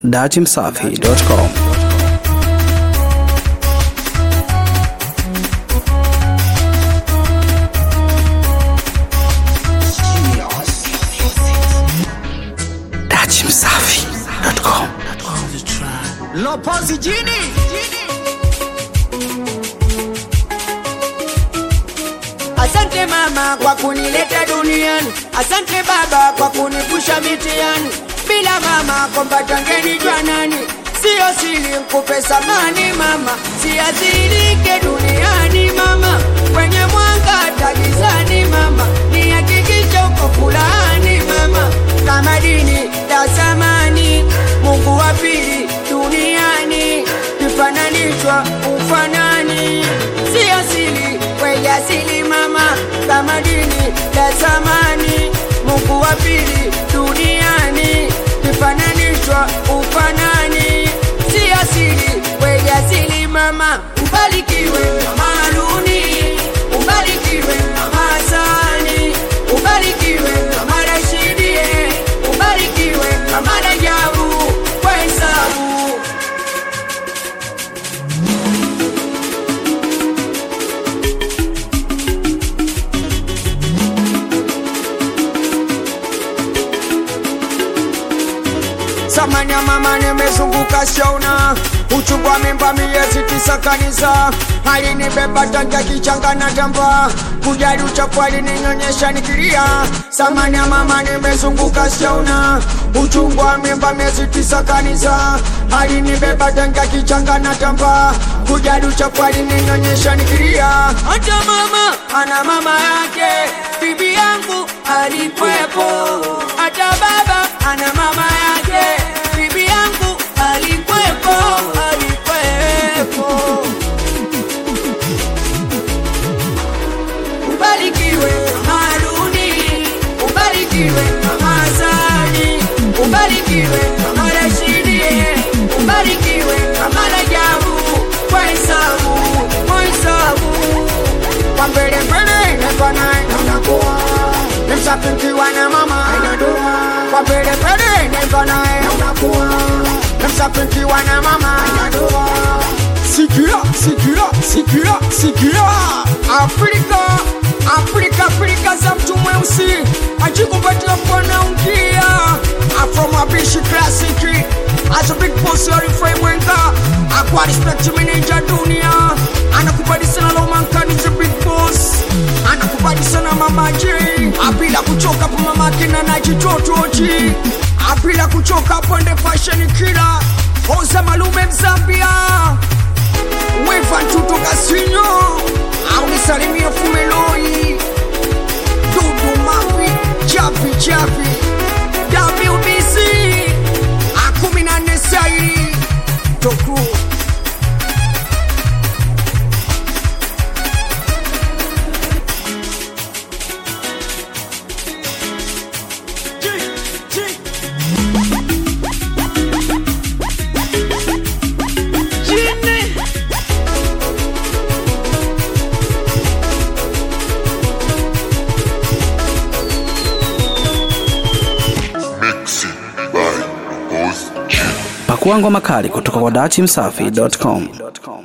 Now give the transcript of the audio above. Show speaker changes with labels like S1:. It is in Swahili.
S1: datimsafi.com datimsafi.com
S2: Lopozi jini Asante mama kwa kunileta duniani, asante baba kwa kunipusha mitihani. Bila mama kompata ngenijua nani? Sio siri mkupe samani mama, siathirike duniani mama, kwenye mwanga tagizani mama, nihakikishe uko fulani mama, kama dini ya zamani, Mungu wa pili duniani, kifananishwa ufanani, sio siri kwenye asili mama, kama dini ya zamani, Mungu wa pili duniani, kifananishwa ufanani, si asili kwenye asili mama, ubarikiwe mama Haruni, ubarikiwe mama Hasani, ubarikiwe mama Rashidi, ubarikiwe mama Rajabu kwa hesabu Samani ya mama nimezunguka shauna uchungu wa mimba miezi tisa kanisa alinibeba tanga kichanga na tamba kujali uchafu alininyonyesha nikilia Samani ya mama nimezunguka shauna uchungu wa mimba miezi tisa kanisa alinibeba tanga kichanga na tamba kujali uchafu alininyonyesha nikilia hata mama ana mama yake bibi yangu alikwepo hata baba ana mama yake bibi yangu alikwepo alikwepo ubarikiwe mama Haruni ubarikiwe mama Hasani ubarikiwe mama Rashidi ubarikiwe mama Rajabu kwa hesabu kwa hesabu kwa mbele mbele niko naye unakuwa nimsafikiwa na mama inadua kwa mbele mbele niko naye unakuwa nimsafikiwa na mama inadua sikia sikia sikia sikia Afrika Afrika Afrika za mtu mweusi ajikupatia mkono ungia Afro mapishi klasiki As a big boss ya Rifai Mwenga Akwa respect manager dunia Anakubali sana Lomankani the big boss Anakubali sana Mama J Apila kuchoka pa mama kina na jitotoji Apila kuchoka ponde fashion kila Oza malume Mzambia Wefa ntuto kasinyo Au nisalimie fumeloi Dudu mapi Chapi chapi WBC akumi na nne sai toku
S3: Mixing by Boss G.
S1: pakua ngoma kali kutoka kwa datimsafi.com